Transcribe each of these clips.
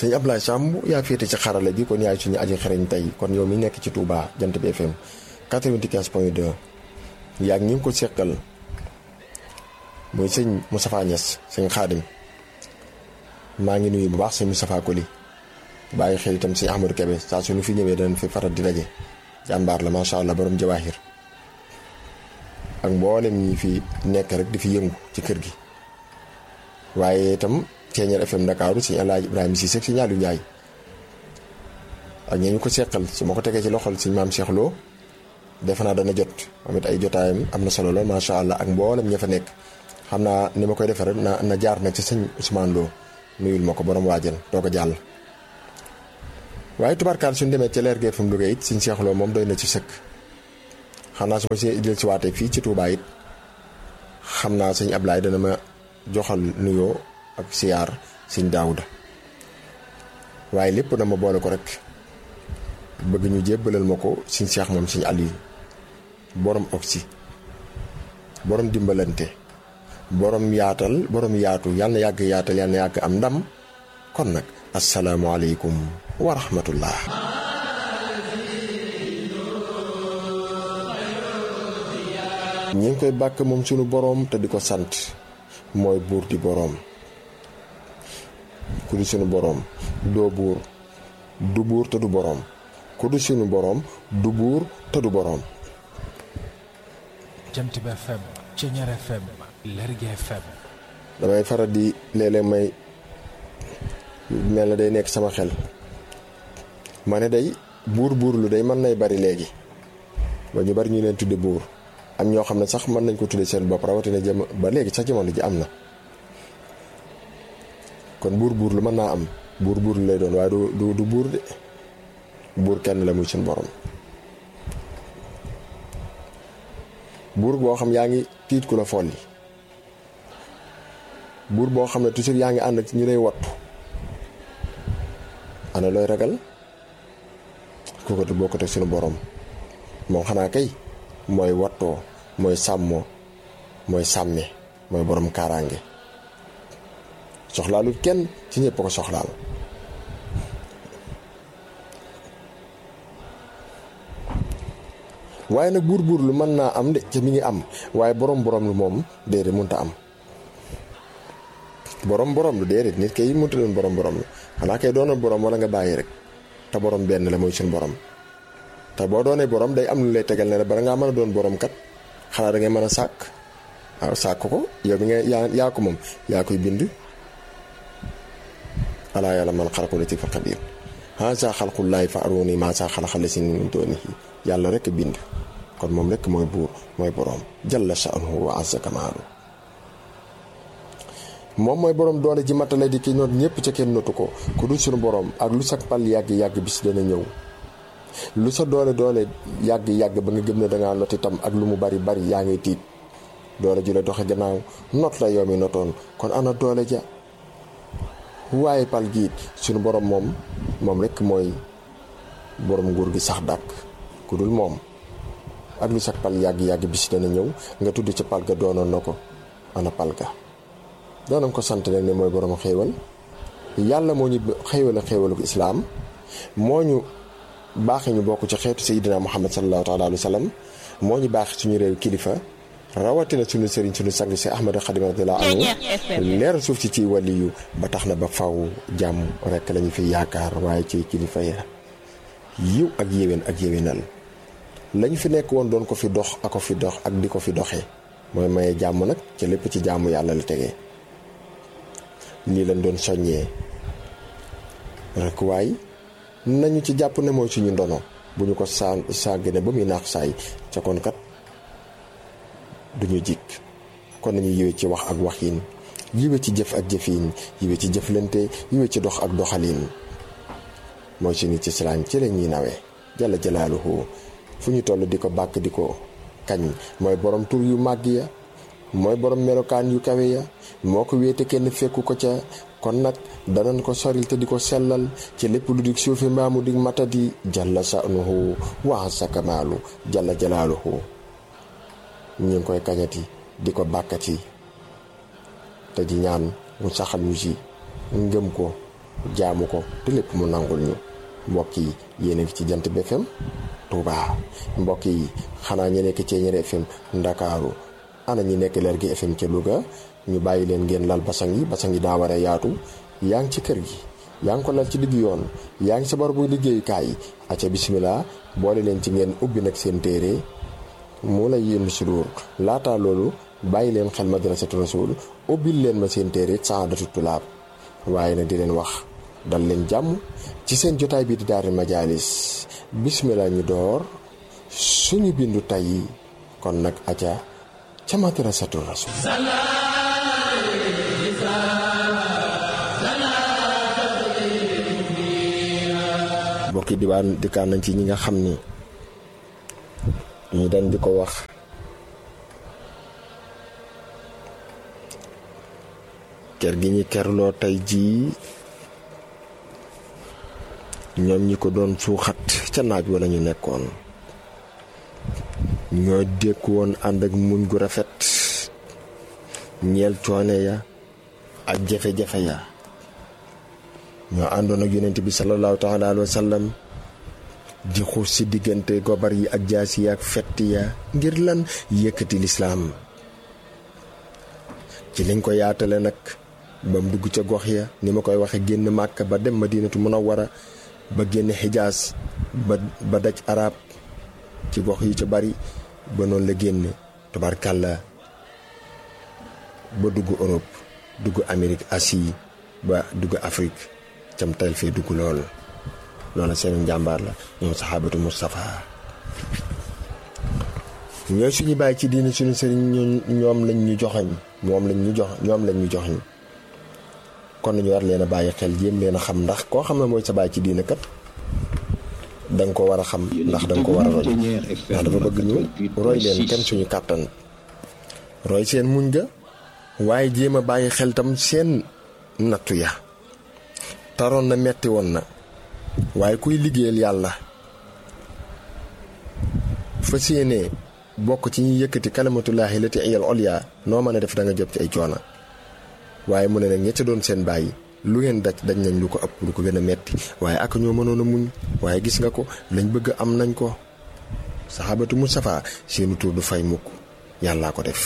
sëñ Ablaye Samb yaa féete ci xarale gi kon yaay suñu aji xereñ tey kon yow mi nekk ci Touba Jant bi FM 95 point 2 yaa ngi ñu ngi ko seqal muy sëñ Moustapha Niass sëñ Xaadim maa ngi nuyu bu baax sëñ Moustapha Koli bàyyi xel itam sëñ Ahmadou Kebe saa suñu fi ñëwee danañ fi faral di daje jàmbaar la macha allah borom jawaahir ak mboolem ñi fi nekk rek di fi yëngu ci kër gi waaye itam Ceeñeer FM Ndakaaru sëñ Alaaji Ibrahima Cissé si ñaalu Njaay ak ñi ñu ko seqal su ma ko tegee ci loxol sëñ maam Cheikh Lo defe naa dana jot amit ay jotaayam am na solo lool macha allah ak mboolem ña fa nekk xam naa ni ma koy defee rek na na jaar nag ci sëñ Ousmane Lo nuyul ma ko borom waajal doo ko jàll. waaye tubarkaal suñu demee ca leer gi FM Louga it sëñ Cheikh Lo moom doy na ci sëkk xam naa su ma si jël si waatee fii ci Touba it xam naa sëñ Ablaye dana ma joxal nuyoo ak siyaar sëñ Daawuda waaye lépp dama boole ko rek bëgg ñu jébbalal ma ko sëñ Cheikh moom sëñ Aliou borom oxy borom dimbalante borom yaatal borom yaatu yàlla na yàgg yaatal yàlla na yàgg am ndam kon nag asalaamualeykum wa rahmatullah ñi ngi koy bàkk moom sunu boroom te di ko sant mooy buur di boroom ku di sunu boroom doo buur du buur te du boroom ku di sunu boroom du buur te du boroom Jant bi FM Ceeñeer FM Lergui FM damay faral di léeg-léeg may mel na day nekk sama xel ma ne day buur buur lu day mën nay bari léegi ba ñu bari ñu leen tudde buur am ñoo xam ne sax mën nañ ko tudde seen bopp rawatina jëm ba léegi sax jamono ji am na kon buur buur lu mën naa am buur buur lu lay doon waaye du du du buur de buur kenn la muy suñu borom buur boo xam yaa ngi tiit ku la folli buur boo xam ne toujours yaa ngi ànd ak ñu lay wattu ana looy ragal kooku du bokkut ak suñu borom moom xanaa kay mooy wattoo mooy sàmmoo mooy sàmme mooy borom kaaraange soxlaalul kenn ci ñëpp ko soxlaal waaye nag buur buur lu mën naa am de ca mi ngi am waaye borom borom lu moom déedéet mënta am borom borom lu déedéet nit kay mënta doon borom borom lu xanaa kay doonal borom wala nga bàyyi rek te borom benn la mooy suñu borom te boo doonee borom day am lu lay tegal ne la bala ngaa mën a doon borom kat xanaa da ngay mën a sàkk waaw sàkk ko yow mi nga yaa yaa ko moom yaa koy bind alaa yàlla man xalaqu latiiful xabiir haazaa xalqullaahi fa aruunii maazaa xalaqa llaziina min duunihi yàlla rek bind kon moom rek mooy buur mooy borom jalla sha'nuhu wa azza kamaalu moom mooy borom doole ji matale di ki noot ñëpp ca kenn notu ko ku dul suñu borom ak lu sa pal yàgg yàgg bis dana ñëw lu sa doole doole yàgg yàgg ba nga gëm ne dangaa not itam ak lu mu bari bari yaa ngi tiit doole ju la doxe gannaaw not la yow mi notoon kon ana doole ja waaye pal giit suñu borom moom moom rek mooy borom nguur gi sax dàkk ku dul moom ak lu sa pal yàgg yàgg bis dana ñëw nga tudd ca pal ga doonoon na ko ana pal ga doonam ko sant nag ne mooy borom xéewal yàlla moo ñu xéewal a xéewalu islaam moo ñu baaxe ñu bokk ci xeetu sayidina muhammad sallallahu taala alayhi wa sallam moo ñu baax suñu réew kilifa rawatina suñu sëriñ suñu sang si ahmad xadim radiallahu anhu leer suuf ci ci waliyu ba tax na ba faw jàmm rekk lañu fi yaakaar waaye ci kilifa ya yiw ak yéwén ak yéwénal lañu fi nekk woon doon ko fi dox ak ko fi dox ak di ko fi doxee mooy maye jàmm nag ci lépp ci jàmm yàlla la tegee lii lañ doon soññee rek waaye nañu ci jàpp ne mooy suñu ndono bu ñu ko saa sàggane ba muy naax saay ca kon kat duñu jikk kon nañu yiwe ci wax ak waxin yiwe ci jëf ak jëfin yiwe ci jëflante yiwe ci dox ak doxalin mooy suñu ci silaan ci la ñuy nawee jalla jalaaluhu fu ñu toll di ko bàkk di ko kañ mooy borom tur yu màgg ya mooy borom melokaan yu kawe ya moo ko wéete kenn fekku ko ca kon nag danañ ko soril te di ko sellal ci lépp lu di suufi maamu di matadi jalla sa'nuhu wa sa kamaalu jalla jalaaluhu ñu ngi koy kañati di ko bàkkati te di ñaan mu saxal ñu ci ngëm ko jaamu ko te lépp mu nangul ñu mbokk yi yéen a ngi ci jant bi FM Touba mbokk yi xanaa ñu nekk ci Ñeere FM Ndakaaru ana ñi nekk leer gi FM ca Louga ñu bàyyi leen ngeen lal basang yi basang yi daa war a yaatu yaa ngi ci kër gi yaa ngi ko lal ci digg yoon yaa ngi sa barabu liggéeyukaay acca bisimilah boole leen ci ngeen ubbi nag seen téere mu lay yëndu si duur laataa loolu bàyyi leen xel madrasatu rasul ubbil leen ma seen téere saadatu tulaab waaye nag di leen wax dal leen jàmm ci seen jotaay bi di daari majaalis bisimilah ñu door suñu bindu tey kon nag acca ca madrasatu rasul mbokki diwaan dikkaan nañ ci ñi nga xam ni ñu dañ di ko wax kër gi ñi kerloo tey jii ñoom ñi ko doon suuxat ca naaj wala ñu nekkoon ñoo dékku woon ànd ak muñ gu rafet ñeel coone ya ak jafe-jafe ya ñoo àndoon ak yonent bi sallallahu taala alayhi wa sallam di xuus ci diggante gobar yi ak jaas yi ak fett ya ngir lan yëkkati lislaam ci liñ ko yaatale nag ba mu dugg ca gox ya ni ma koy waxe génn màkk ba dem madinatu munawwara ba génn xijaas ba ba daj arab ci gox yu ca bari ba noonu la génn tubarkàlla ba dugg Europe dugg Amérique Asie ba dugg Afrique cam tayl fee dugg lool loolu seen njàmbaar la ñoom saxaabatu Moustapha ñooy suñu bàyyi ci diine suñu sëriñ ñoom lañ ñu joxañ moom lañ ñu jox ñoom lañ ñu joxañ kon nañu war leen a bàyyi xel jéem leen a xam ndax koo xam ne mooy sa bàyyi ci diine kat da nga ko war a xam ndax da nga ko war a roy ndax dafa bëgg ñu roy leen kenn suñu kàttan roy seen muñ ga waaye jéem a bàyyi xel tam seen nattu ya taroon na metti woon na waaye kuy liggéeyal yàlla fas yéenee bokk ci ñuy yëkkati kalimatullaahi lati iyal olya noo mën a def da nga jot ci ay coona waaye mu ne nag ña ca doon seen bàyyi lu ngeen daj dañ nañ lu ko ëpp lu ko gën a metti waaye ak ñoo mënoon a muñ waaye gis nga ko lañ bëgg am nañ ko saxaabatu Mustafa seenu tur du fay mukk yàllaa ko def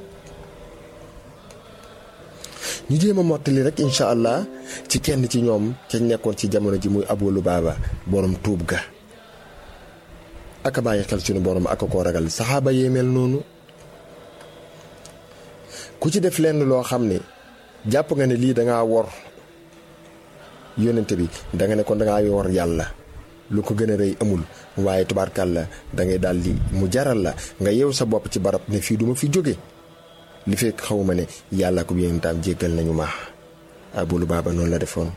ñu jéem a mottali rek incha allah ci kenn ci ñoom ca nekkoon ci jamono ji muy Abu Lubaaba borom tuub ga aka bàyyi xel suñu borom aka koo ragal saxaaba yee mel noonu ku ci def lenn loo xam ne jàpp nga ne lii dangaa wor yónnente bi danga ne kon dangaa wor yàlla lu ko gën a rëy amul waaye tubaarkàlla da ngay daal di mu jaral la nga yeew sa bopp ci barab ne fii duma fi jóge li fekk xawma ne yàlla ko yonentam jéggal nañu ma Abu Lubaaba noonu la defoon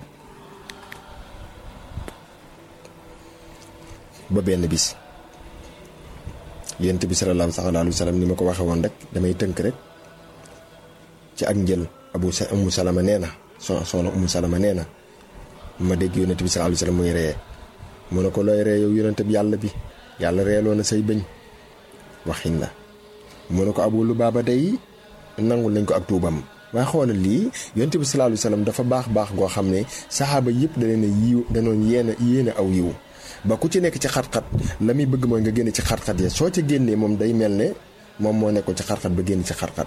ba benn bis yonent bi salallaahu alayhi wa sallam ni ma ko waxe woon rek damay tënk rek ci ak njël abu sa umu salama nee na so soxna umu salama nee na ma dégg yonent bi salallaahu alayhi wa sallam muy ree mu ne ko looy ree yow yonent bi yàlla bi yàlla reeloo na say bëñ waxin la mu ne ko Abu Lubaaba day nangul nañ ko ak tuubam waaye xoolal lii yonent bi salallaahu alayhi wa sallam dafa baax baax goo xam ne saxaaba yëpp da leen a yiw danoon yéene yéene aw yiw ba ku ci nekk ci xat-xat la muy bëgg mooy nga génne ci xat-xat ya soo ca génnee moom day mel ne moom moo nekkoon ci xat-xat ba génn ci xat-xat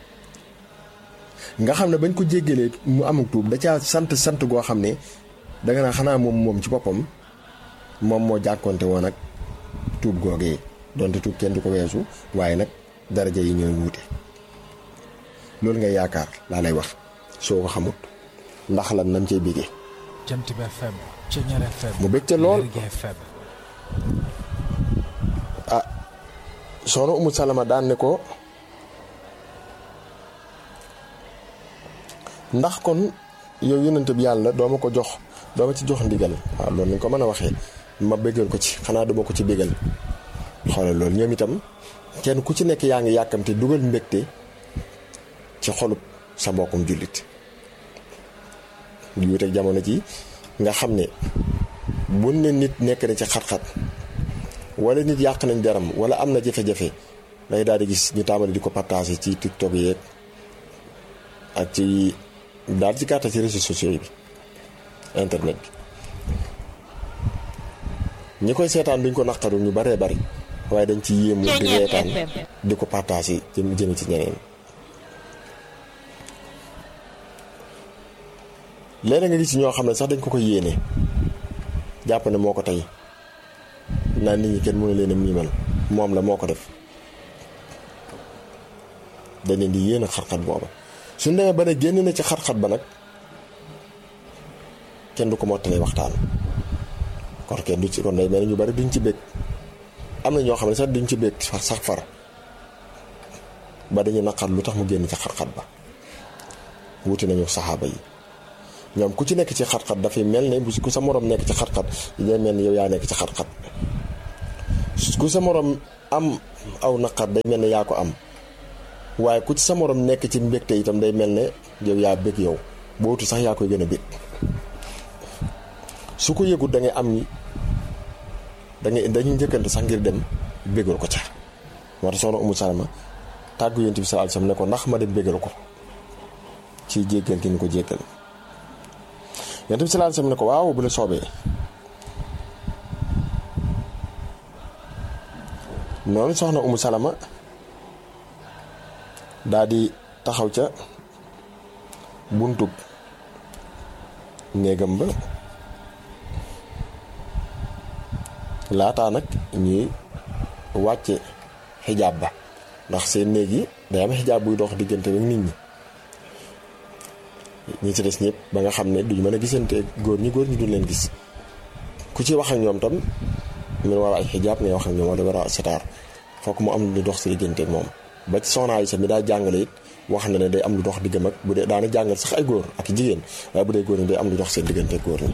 nga xam ne bañ ko jéggalee mu amuk tuub da caa sant sant goo xam ne danga naa xanaa moom moom ci boppam moom moo jàkkoonte woon ak tuub googee donte tuub kenn du ko weesu waaye nag daraja yi ñooy wuute loolu ngay yaakaar laa lay wax soo ko xamut ndax lan nam cay bégee Jant bi FM Ceñeer FM mu bég te lool Lergui FM ah soxna Umu Salama daan ne ko ndax kon yow yonent bi yàlla doo ma ko jox doo ma ci jox ndigal waaw loolu nañ ko mën a waxee ma béggal ko ci xanaa duma ko ci bégal xoolal loolu ñoom itam kenn ku ci nekk yaa ngi yàkkamte dugal mbégte ci xolub sa mbokkum jullit di wuteeg jamono ji nga xam ne bu ne nit nekk na ci xat-xat wala nit yàq nañ deram wala am na jafe-jafe day daal di gis ñu tàmbali di ko partager ci tiktok yeeg ak ci daal ci gàttal ci réseaux sociaux yi internet bi ñi koy seetaan duñ ko naqaru ñu baree bari waaye dañ ci yéemu di reetaan di ko partager jëm jëm ci ñeneen léeg nga gis ñoo xam ne sax dañ ko ko yéene jàpp ne moo ko tey naan nit ñi kenn mënu leen a miimal moom la moo ko def dañ leen di yéene xar-xat booba suñ demee ba ne génn na ci xar-xat ba nag kenn du ko mottalee waxtaan kon kenn du ci kon day mel ni ñu bari duñ ci bég am na ñoo xam ne sax duñ ci bég sax far ba dañu naqar lu tax mu génn ci xar-xat ba wuti nañu saxaaba yi ñoom ku ci nekk ci xat-xat dafay mel ne bu ku sa morom nekk ci xat-xat day mel ni yow yaa nekk ci xat-xat ku sa morom am aw naqar day mel ne yaa ko am waaye ku ci sa morom nekk ci mbégte itam day mel ne yow yaa bég yow boo wutu sax yaa koy gën a bég su ko yëgut da ngay am ni da ngay dañuy njëkkante sax ngir dem bégal ko ca moo tax soxna Umu Salama tàggu yonent bi sallallahu alayhi wasallam ne ko ndax ma dem bégal ko ci jéggal ki ñu ko jéggal yonent bi sallallahu alayhi wasallam ne ko waaw bu la soobee noonu soxna Umu Salama daa di taxaw ca buntub néegam ba laataa nag ñuy wàcce xijaab ba ndax seen néeg yi day am xijaab buy dox diggante ak nit ñi ñi ci des ñëpp ba nga xam ne duñu mën a gisante góor ñi góor ñi duñ leen gis ku ci wax ak ñoom tam mu war ay xijaab ngay wax ak ñoom wala war a sitaar fokk mu am lu dox si diggante ak moom ba ci soxna Aysa mi daa jàngale it wax na ne day am lu dox diggam ak bu dee daana jàngal sax ay góor ak jigéen waaye bu dee góor ñi day am lu dox seen diggante ak góor ñi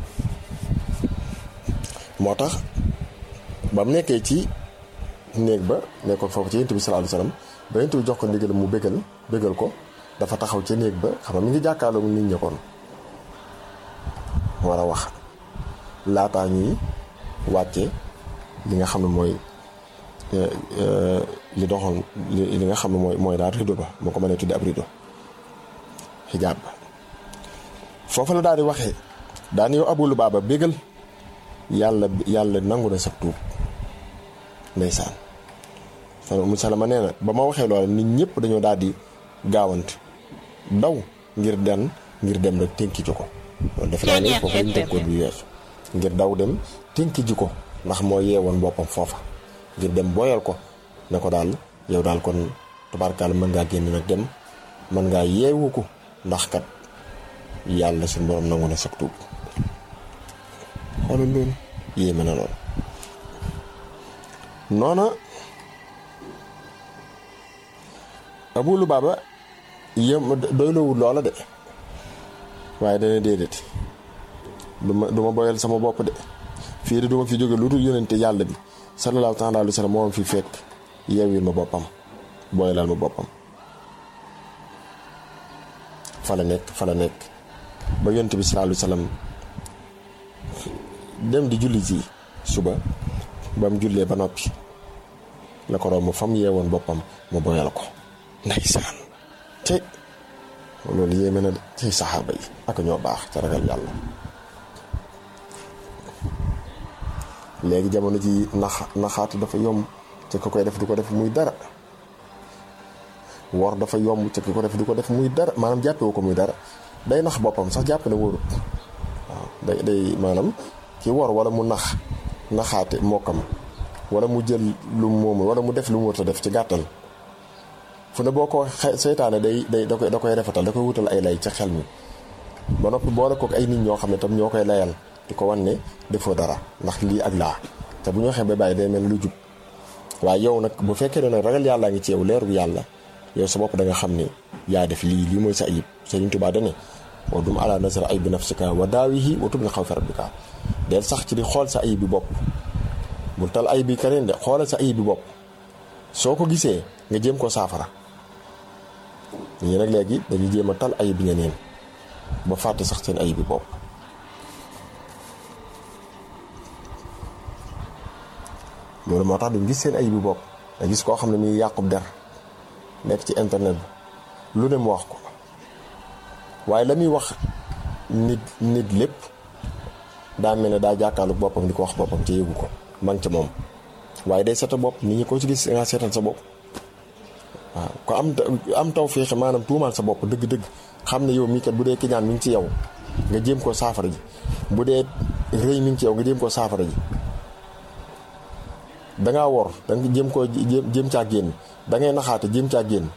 moo tax ba mu nekkee ci néeg ba nekkoon foofu ci yonent bi sallallahu alayhi wasallam ba yonent bi jox ko ndigal mu bégal bégal ko dafa taxaw ca néeg ba xam nga mi ngi jàkkaarloo nit ñi kon war a wax laataa ñuy wàcce li nga xam ne mooy li doxoon li nga xam ne mooy mooy daal rido ba moo ko mënee tudde ab rido xijaab ba foofu la daal di waxee daan yow Abu Lubaaba bégal yàlla yàlla nangu na sa tuub ndeysaan fan mu salama nee na ba ma waxee loolu nit ñëpp dañoo daal di gaawant daw ngir den ngir dem rek tënki ji ko loolu defe naa ne foofu lañ tënkoon bi weesu ngir daw dem tënki ji ko ndax moo yeewoon boppam foofa ngir dem booyal ko ne ko daal yow daal kon tubaarkaal mën ngaa génn nag dem mën ngaa yeewu ko ndax kat yàlla suñu borom nangu na sa tuub xoolal loolu yéeme na lool noona Abu Lubaaba yëm doyloowul loola de waaye dana déedéet du ma du ma boyal sama bopp de fii de du ma fi jóge lu dul yonente yàlla bi sallallahu taala alayhi wa sallam moo fi fekk yeewil ma boppam boyalal ma boppam fa la nekk fa la nekk ba yonente bi sallallahu alayhi wa sallam dem di julli ji suba ba mu jullee ba noppi la ko romb fa mu yeewoon boppam mu boyal ko ndeysaan te loolu yéeme na de ci saxaaba yi ak ñoo baax ca ragal yàlla léegi jamono ji nax naxaatu dafa yomb te ko koy def du ko def muy dara wor dafa yomb te ki ko def du ko def muy dara maanaam jàppewu ko muy dara day nax boppam sax jàpp ne wóorut waaw day day maanaam ki wor wala mu nax naxaate mokkam wala mu jël lu moomu wala mu def lu mu war a def ci gàttal fu ne boo ko seytaane day day da koy da koy rafetal da koy wutal ay lay ca xel mi ba noppi boole kook ay nit ñoo xam ne tam ñoo koy layal di ko wan ne defoo dara ndax lii ak laa te bu ñu waxee ba bàyyi day mel lu jub waaye yow nag bu fekkee ne nag ragal yàllaa ngi ci yow leeru yàlla yow sa bopp da nga xam ne yaa def lii lii mooy sa ayib Sëriñ Tuubaa dane wa dum ala nasar ayib bi nafsika wa daawihi wa tub na xaw fi rabbika del sax ci di xool sa ayib bi bopp bul tal ayib bi keneen de xoolal sa ayib bi bopp soo ko gisee nga jéem ko saafara ñii nag léegi dañuy jéem a tal ayib bi ñeneen ba fàtte sax seen ayib bi bopp loolu moo tax duñ gis seen ayib bi bopp nga gis koo xam ne muy yàqub der nekk ci internet bi lu ne mu wax ko waaye la muy wax nit nit lépp daa mel ne daa jàkkaarlu boppam di ko wax boppam ci yëgu ko man ca moom waaye day seeta bopp nit ñi ko ci gis nga seetal sa bopp waaw ko am am taw féexe maanaam tuumaal sa bopp dëgg-dëgg xam ne yow mii kat bu dee kiñaan mi ngi ci yow nga jéem koo saafara ji bu dee rëy mi ngi ci yow nga jéem koo saafara ji dangaa wor danga jéem koo jéem caa génn dangay naxaate jéem caa génn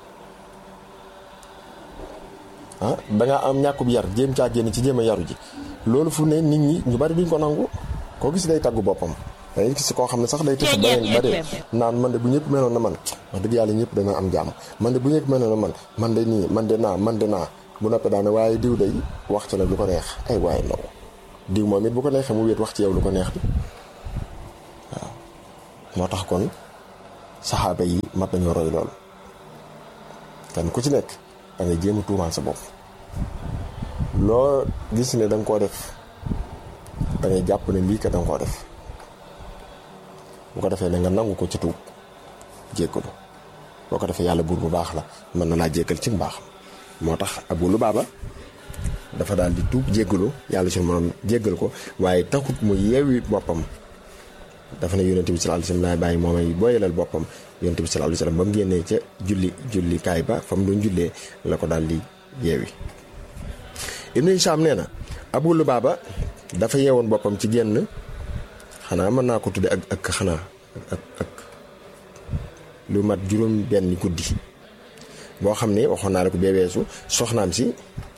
ah dangaa am ñàkkub yar jéem caa génn ci jéem a yaru ji loolu fu ne nit ñi ñu bari duñ ko nangu koo gis day taggu boppam dangay gis koo xam ne sax day tëf ba dee naan man de bu ñëpp meloon na man wax dëgg yàlla ñëpp dana am jàmm man de bu ñëpp meloon na man man de nii man de naa man de naa bu noppee daane waaye diw day wax ci nag lu ko neex ay waaye ndaw diw moom it bu ko neexee mu wéet wax ci yow lu ko neex bi waaw moo tax kon saxaaba yi mat nañoo roy lool kenn ku ci nekk da ngay jéem a tuumaal sa bopp loo gis ne da nga koo def da ngay jàpp ne lii kat da nga koo def bu ko defee ne nga nangu ko ci tuub jéggalu boo ko defee yàlla buur bu baax la mën na laa jéggal ci mbaax moo tax Abu Lubaaba dafa daal di tuub jéggalu yàlla suñu moom jéggal ko waaye taxut mu yeewi boppam dafa ne yonente bi sallallahu alayhi wasallam laay bàyyi moomay booyalal boppam yonente bi sallallahu alayhi wasallam ba mu génnee ca julli julli kaay ba fa mu doon jullee la ko daal di yeewi Ibnu Hishaam nee na Abu Lubaaba dafa yeewoon boppam ci génn xanaa mën naa ko tudde ak ak xanaa ak ak lu mat juróom benn guddi boo xam ne waxoon naa la ko bee weesu soxnaam si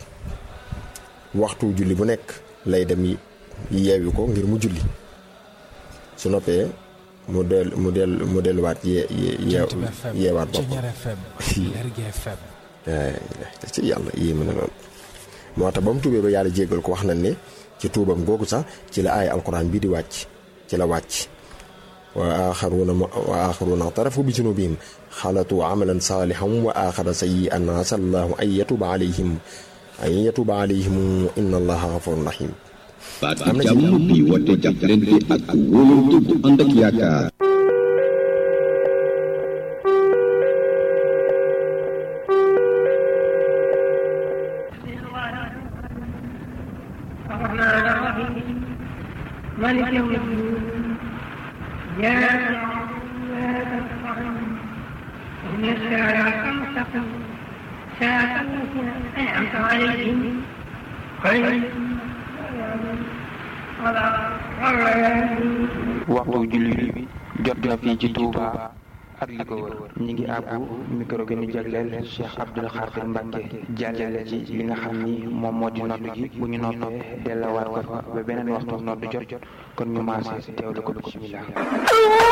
waxtu julli bu nekk lay dem yeewi ko ngir mu julli su noppee mu del mu del mu delluwaat yee yee yeewaat boppam ci yàlla yéeme na lool moo tax ba mu tuubee ba yàlla jéggal ko wax nañ ne ci tuubam googu sax ci la aaya alquran bii di wàcc ci la wàcc wa axaruuna wa axaruuna tarafu bi junubihim xalatu amalan saalihan wa axara sayyi'an asa allahu an yatuba alayhim an yatuba alayhim inna allaha gafurun rahim baat bi jàmm bi woote jàppalante ak wóolante bu ànd ak yaakaar مالك يوم الدين يا إن الصراط المستقيم صراط الذين أنعمت عليهم غير waxtu julli bi jot na fii ci Touba ak li ko wër ñi ngi àbbu micro bi ñu jagleel Cheikh Abdoul Khadir Mbacke jàllale ci li nga xam ni moom moo di nodd gi bu ñu noppee dellawaat ko fa ba beneen waxtu nodd jot jot kon ñu maase teewlu ko bismillah